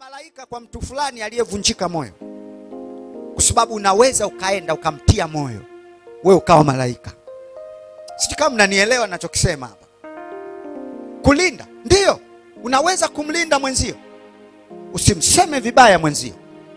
malaika kwa mtu fulani aliyevunjika moyo, kwa sababu unaweza ukaenda ukamtia moyo, we ukawa malaika. Sijui kama mnanielewa nachokisema hapa. Kulinda ndiyo, unaweza kumlinda mwenzio, usimseme vibaya mwenzio,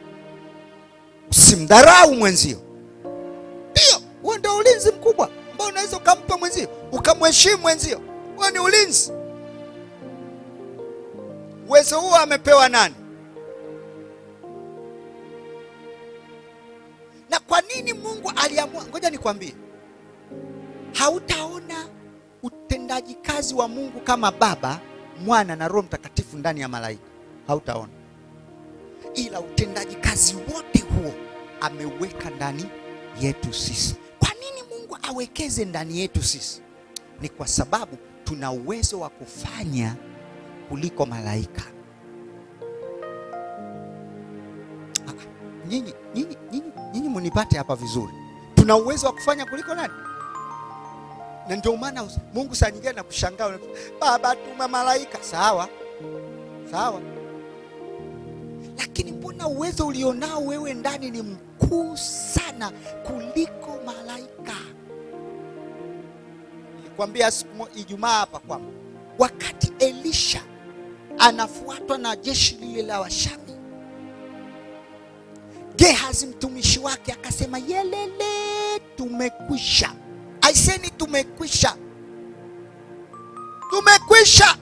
usimdharau mwenzio. Ndio, huo ndio ulinzi mkubwa ambao unaweza ukampa mwenzio, ukamheshimu mwenzio. Huo ni ulinzi. Uwezo huo amepewa nani? Na kwa nini Mungu aliamua? Ngoja nikwambie, hautaona utendaji kazi wa Mungu kama Baba, Mwana na Roho Mtakatifu ndani ya malaika, hautaona, ila utendaji kazi wote huo ameweka ndani yetu sisi. Kwa nini Mungu awekeze ndani yetu sisi? Ni kwa sababu tuna uwezo wa kufanya kuliko malaika. Ah, Nyinyi nyinyi nyinyi nyinyi munipate hapa vizuri, tuna uwezo wa kufanya kuliko nani? Na ndio maana us- Mungu saa nyingine anakushangaa, unasema, Baba tuma malaika. Sawa sawa, lakini mbona uwezo ulionao wewe ndani ni mkuu sana kuliko malaika? Nilikwambia siku mo- Ijumaa hapa kwamba wakati Elisha anafuatwa na jeshi lile la Washami, Gehazi mtumishi wake akasema, yelele, tumekwisha. Aiseni, tumekwisha, tumekwisha.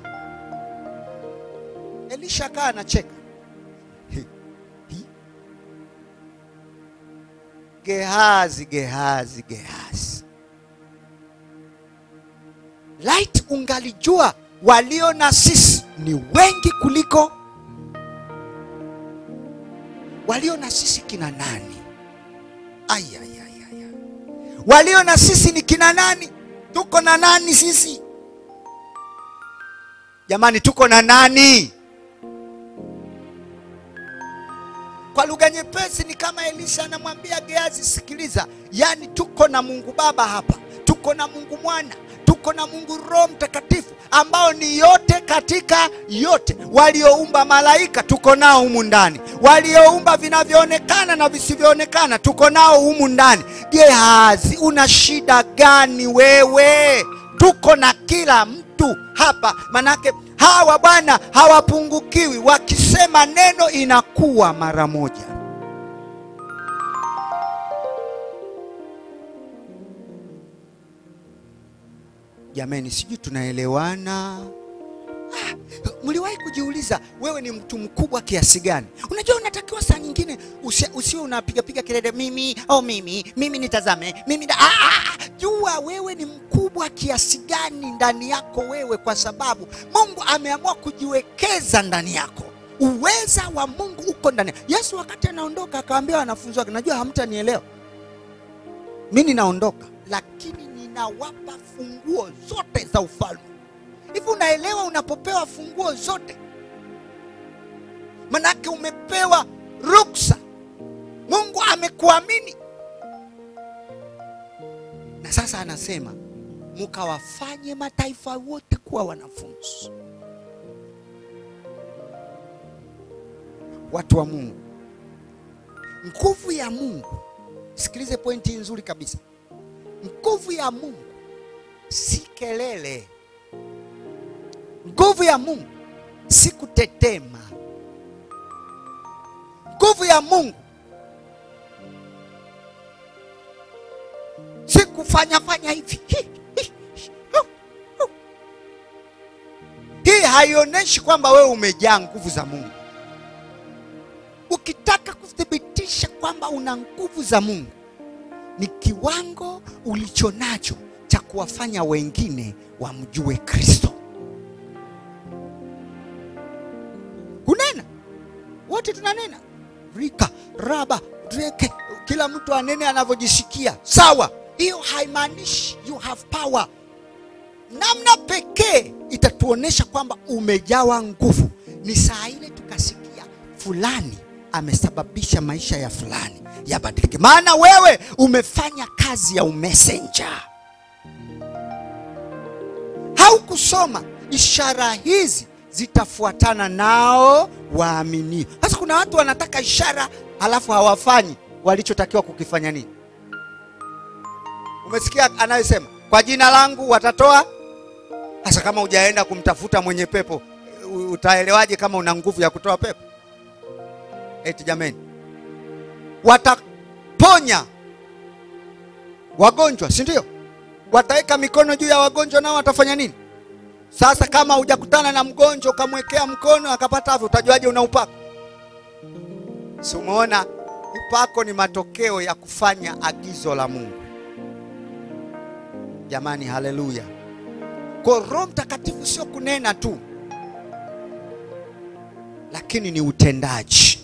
Elisha akaa anacheka Hi, hi. Gehazi, Gehazi, Gehazi, laiti ungalijua walio na sisi ni wengi kuliko walio na sisi kina nani? Ai, ai, ai, ai, ai. Walio na sisi ni kina nani? Tuko na nani sisi? Jamani, tuko na nani? Kwa lugha nyepesi ni kama Elisha anamwambia Gehazi, sikiliza, yaani tuko na Mungu Baba hapa, tuko na Mungu Mwana, tuko na Mungu Roho Mtakatifu ambao ni yote katika yote. Walioumba malaika tuko nao humu ndani, walioumba vinavyoonekana na visivyoonekana tuko nao humu ndani. Gehazi, una shida gani wewe? Tuko na kila mtu hapa, manake hawa bwana hawapungukiwi, wakisema neno inakuwa mara moja. Jameni, sijui tunaelewana? Ah, mliwahi kujiuliza wewe ni mtu mkubwa kiasi gani? Unajua, unatakiwa saa nyingine usi- usiwe unapigapiga kelele, mimi au mimi mimi nitazame mimi da, ah, ah, ah, jua wewe ni mkubwa kiasi gani ndani yako wewe, kwa sababu Mungu ameamua kujiwekeza ndani yako. Uweza wa Mungu uko ndani. Yesu wakati anaondoka akawaambia wanafunzi wake, najua hamtanielewa mimi ninaondoka, lakini ninawapa funguo zote za ufalme. Hivi unaelewa unapopewa funguo zote, manake umepewa ruksa. Mungu amekuamini, na sasa anasema mukawafanye mataifa wote kuwa wanafunzi. Watu wa Mungu, nguvu ya Mungu, sikilize pointi hii nzuri kabisa. Nguvu ya Mungu si kelele. Nguvu ya Mungu si kutetema. Nguvu ya Mungu si kufanya fanya hivi. Hi, hi, hu, hu. Hii haionyeshi kwamba wewe umejaa nguvu za Mungu. Ukitaka kuthibitisha kwamba una nguvu za Mungu, ni kiwango ulicho nacho cha kuwafanya wengine wamjue Kristo. Kunena, wote tunanena, rika raba dreke, kila mtu anene anavyojisikia. Sawa, hiyo haimaanishi you have power. Namna pekee itatuonesha kwamba umejawa nguvu ni saa ile tukasikia fulani amesababisha maisha ya fulani yabadilike, maana wewe umefanya kazi ya umesenja. Haukusoma ishara hizi zitafuatana nao waaminio. Sasa kuna watu wanataka ishara halafu hawafanyi walichotakiwa kukifanya nini? Umesikia anayesema kwa jina langu watatoa. Sasa kama hujaenda kumtafuta mwenye pepo, u- utaelewaje kama una nguvu ya kutoa pepo? Eti jameni, wataponya wagonjwa, si ndio? Wataweka mikono juu ya wagonjwa, nao watafanya nini? Sasa kama hujakutana na mgonjwa ukamwekea mkono akapata afya, utajuaje una upako? Si umeona, upako ni matokeo ya kufanya agizo la Mungu. Jamani, haleluya! Kwa Roho Mtakatifu sio kunena tu, lakini ni utendaji.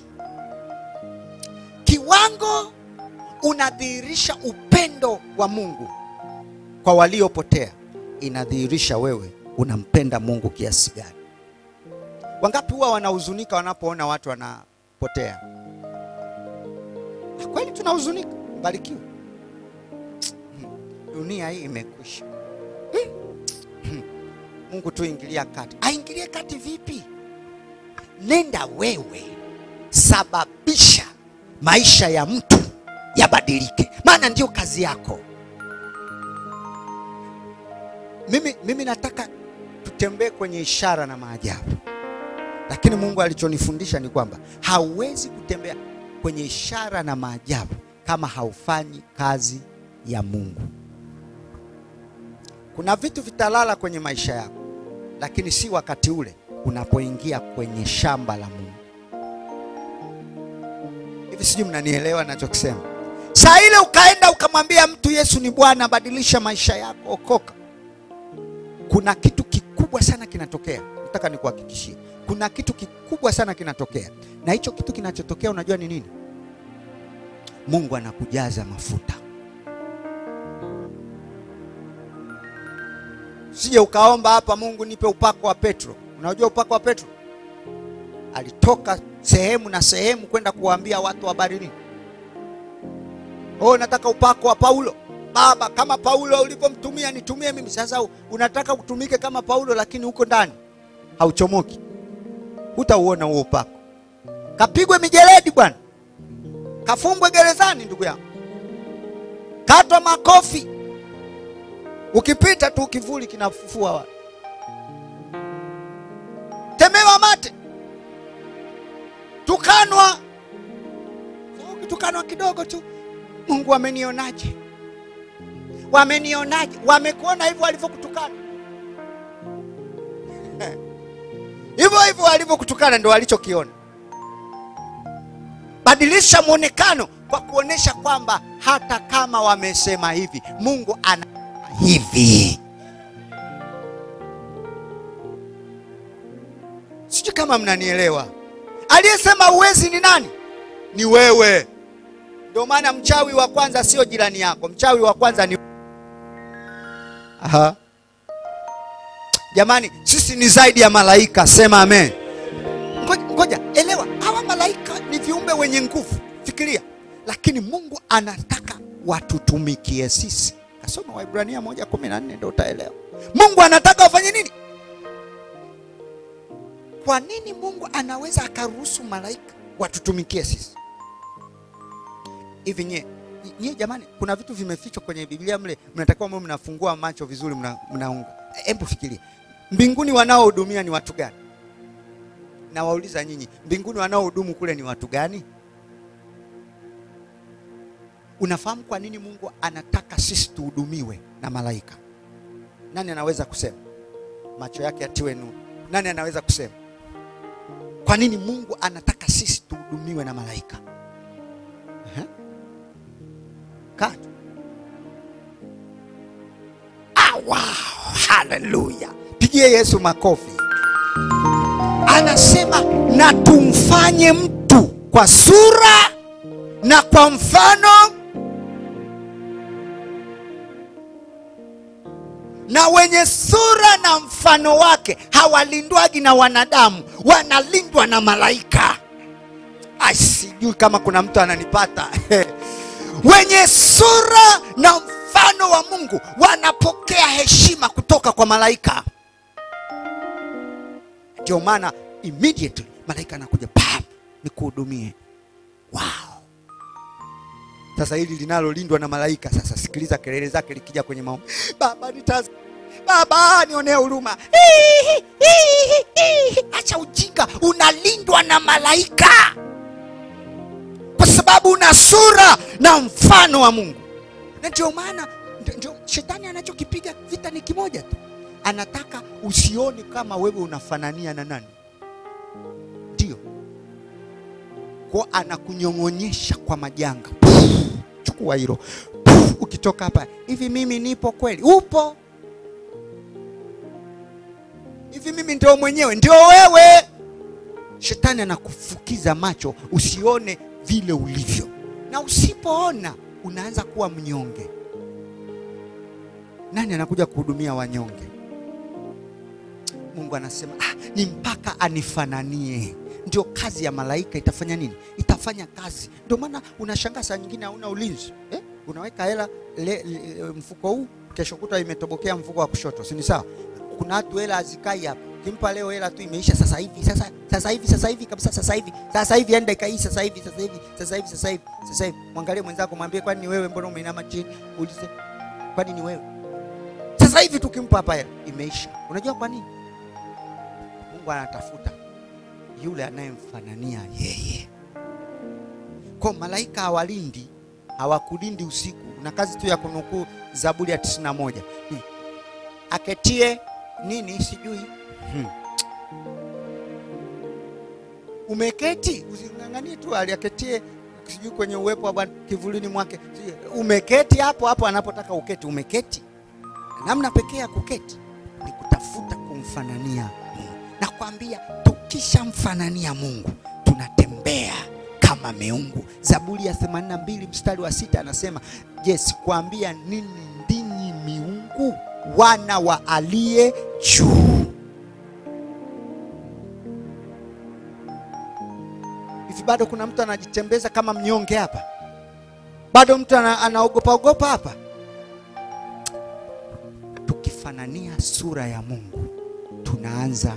Kiwango unadhihirisha upendo wa Mungu kwa waliopotea, inadhihirisha wewe unampenda Mungu kiasi gani. Wangapi huwa wanahuzunika wanapoona watu wanapotea? Na kweli tunahuzunika, mbarikiwe. Dunia hii imekwisha. Mungu tu ingilia kati. Aingilie kati vipi? Nenda wewe, sababisha maisha ya mtu yabadilike, maana ndio kazi yako. Mimi, mimi nataka tutembee kwenye ishara na maajabu, lakini Mungu alichonifundisha ni kwamba hauwezi kutembea kwenye ishara na maajabu kama haufanyi kazi ya Mungu. Kuna vitu vitalala kwenye maisha yako, lakini si wakati ule unapoingia kwenye shamba la Mungu. Hivi sijui mnanielewa nachokisema? Saa ile ukaenda ukamwambia mtu Yesu ni Bwana, badilisha maisha yako, okoka, kuna kitu kikubwa sana kinatokea. Nataka nikuhakikishie, kuna kitu kikubwa sana kinatokea, na hicho kitu kinachotokea, unajua ni nini? Mungu anakujaza mafuta. Sije ukaomba hapa, Mungu nipe upako wa Petro. Unajua upako wa Petro? Alitoka sehemu na sehemu kwenda kuwaambia watu habari nini? Oh, nataka upako wa Paulo. Baba, kama Paulo ulivyomtumia nitumie mimi. Sasa unataka utumike kama Paulo, lakini huko ndani hauchomoki, hutauona huo upako. Kapigwe mijeledi bwana, kafungwe gerezani, ndugu yangu, katwa makofi, ukipita tu kivuli kinafufua watu, temewa mate, tukanwa. Ukitukanwa kidogo tu, Mungu amenionaje? Wamenionaje? Wamekuona hivyo walivyokutukana hivyo hivyo walivyokutukana, ndo walichokiona. Badilisha mwonekano kwa kuonesha kwamba hata kama wamesema hivi, Mungu ana hivi. Sijui kama mnanielewa. Aliyesema uwezi ni nani? Ni wewe. Ndio maana mchawi wa kwanza sio jirani yako, mchawi wa kwanza ni Aha. Jamani, sisi ni zaidi ya malaika, sema amen. Ngoja, ngoja elewa, hawa malaika ni viumbe wenye nguvu, fikiria. Lakini Mungu anataka watutumikie sisi. Kasoma Waibrania moja kumi na nne ndio utaelewa. Mungu anataka wafanye nini? Kwa nini Mungu anaweza akaruhusu malaika watutumikie sisi? Hivi nyie nyie jamani, kuna vitu vimefichwa kwenye Biblia mle, mnatakiwa mwe mnafungua macho vizuri, mna, mnaunga. Hebu fikiria, mbinguni wanaohudumia ni watu gani? Nawauliza nyinyi, mbinguni wanaohudumu kule ni watu gani? Unafahamu kwa nini Mungu anataka sisi tuhudumiwe na malaika? Nani anaweza kusema? Macho yake yatiwe nuru. Nani anaweza kusema kwa nini Mungu anataka sisi tuhudumiwe na malaika? Uh-huh. Katu. Ah, wow, haleluya! Pigie Yesu makofi. Anasema na tumfanye mtu kwa sura na kwa mfano na wenye sura na mfano wake hawalindwagi na wanadamu, wanalindwa na malaika. Ai, sijui kama kuna mtu ananipata wenye sura na mfano wa Mungu wanapokea heshima kutoka kwa malaika. Ndio maana immediately malaika anakuja pam, nikuhudumie. Wow! Sasa hili linalolindwa na malaika, sasa sikiliza kelele zake likija kwenye maombi, Baba nitaz Baba nionee huruma. Hihi, hihi, hihi. Acha ujinga, unalindwa na malaika kwa sababu una sura na mfano wa Mungu, na ndio maana ndio- ndio shetani anachokipiga vita ni kimoja tu, anataka usione kama wewe unafanania na nani, ndio kwa anakunyong'onyesha kwa majanga. Puh, Chukua hilo Puh, ukitoka hapa hivi, mimi nipo kweli? Upo hivi, mimi ndio mwenyewe, ndio wewe. Shetani anakufukiza macho usione vile ulivyo, na usipoona unaanza kuwa mnyonge. Nani anakuja kuhudumia wanyonge? Mungu anasema ah, ni mpaka anifananie. Ndio kazi ya malaika itafanya nini? Itafanya kazi. Ndio maana unashangaa saa nyingine hauna ulinzi eh? Unaweka hela le, le, mfuko huu, kesho kuta imetobokea mfuko wa kushoto, si ni sawa? Kuna watu hela hazikai hapa, kimpa leo hela tu imeisha sasa hivi, sasa sasa hivi, sasa hivi kabisa, sasa hivi, sasa hivi, yani dakika hii, sasa hivi, sasa hivi, sasa hivi, sasa hivi, sasa hivi. Mwangalie mwenzako, mwambie, kwani ni wewe? Mbona umeinama chini? Ulize, kwani ni wewe? Sasa hivi tukimpa hapa hela imeisha. Unajua kwa nini? Mungu anatafuta yule anayemfanania yeye. Kwa malaika hawalindi, hawakulindi usiku, na kazi tu ya kunukuu Zaburi ya 91 hmm. aketie nini sijui hmm. Umeketi, using'ang'anie tu aliaketie sijui kwenye uwepo wa Bwana kivulini mwake. Sijui, Umeketi hapo hapo anapotaka uketi, umeketi. Namna pekee ya kuketi ni kutafuta kumfanania Mungu. Nakwambia tukishamfanania Mungu tunatembea kama miungu. Zaburi ya 82 mstari wa sita anasema, je, sikuambia nini ndinyi miungu wana wa aliye juu? Hivi bado kuna mtu anajitembeza kama mnyonge hapa? Bado mtu ana- anaogopa ogopa hapa? Tukifanania sura ya Mungu tunaanza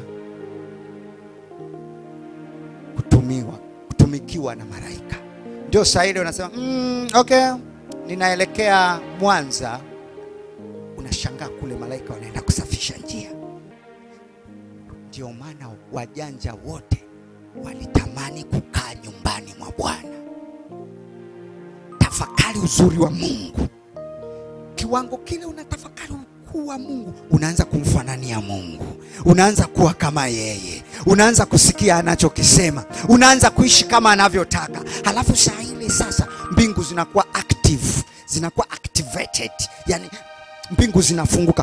kutumiwa kutumikiwa na malaika. Ndio saa ile unasema mm, okay, ninaelekea Mwanza. Unashangaa kule malaika wanaenda kusafisha njia. Ndio maana wajanja wote walitamani kukaa nyumbani mwa Bwana. Tafakari uzuri wa Mungu. Kiwango kile unatafakari ukuu wa Mungu, unaanza kumfanania Mungu, unaanza kuwa kama yeye, unaanza kusikia anachokisema, unaanza kuishi kama anavyotaka. Halafu saa ile sasa mbingu zinakuwa active, zinakuwa activated, yani mbingu zinafunguka.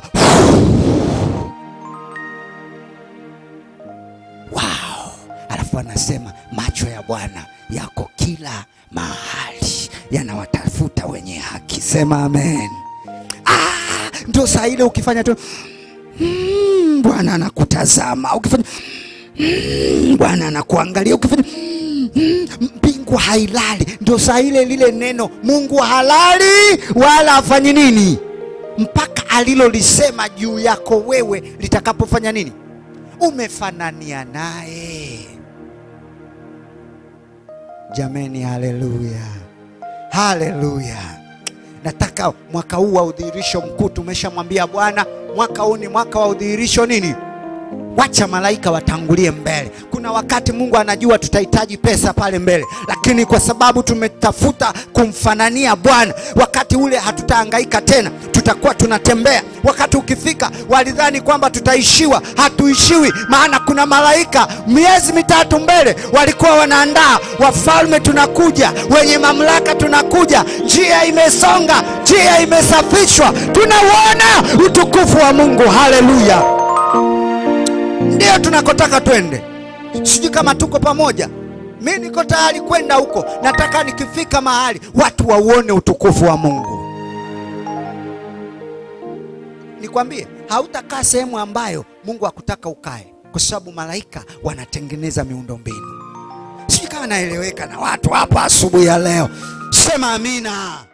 Wow! Alafu anasema macho ya Bwana yako kila mahali, yanawatafuta wenye haki. Sema amen. Ah, ndio saa ile ukifanya tu mm, Bwana anakutazama, ukifanya mm, Bwana anakuangalia, ukifanya mm, mbingu hailali. Ndio saa ile lile neno Mungu halali wala afanyi nini mpaka alilolisema juu yako wewe litakapofanya nini umefanania naye. Jameni, haleluya, haleluya! Nataka mwaka huu wa udhihirisho mkuu, tumeshamwambia Bwana, mwaka huu ni mwaka wa udhihirisho nini? Wacha malaika watangulie mbele. Kuna wakati Mungu anajua tutahitaji pesa pale mbele, lakini kwa sababu tumetafuta kumfanania Bwana, wakati ule hatutahangaika tena, tutakuwa tunatembea. Wakati ukifika, walidhani kwamba tutaishiwa, hatuishiwi, maana kuna malaika miezi mitatu mbele walikuwa wanaandaa, wafalme tunakuja, wenye mamlaka tunakuja, njia imesonga, njia imesafishwa, tunauona utukufu wa Mungu. Haleluya! Ndio tunakotaka twende. Sijui kama tuko pamoja. Mi niko tayari kwenda huko. Nataka nikifika mahali watu wauone utukufu wa Mungu. Nikwambie, hautakaa sehemu ambayo Mungu hakutaka ukae, kwa sababu malaika wanatengeneza miundombinu. Sijui kama naeleweka na watu hapa asubuhi ya leo. Sema amina.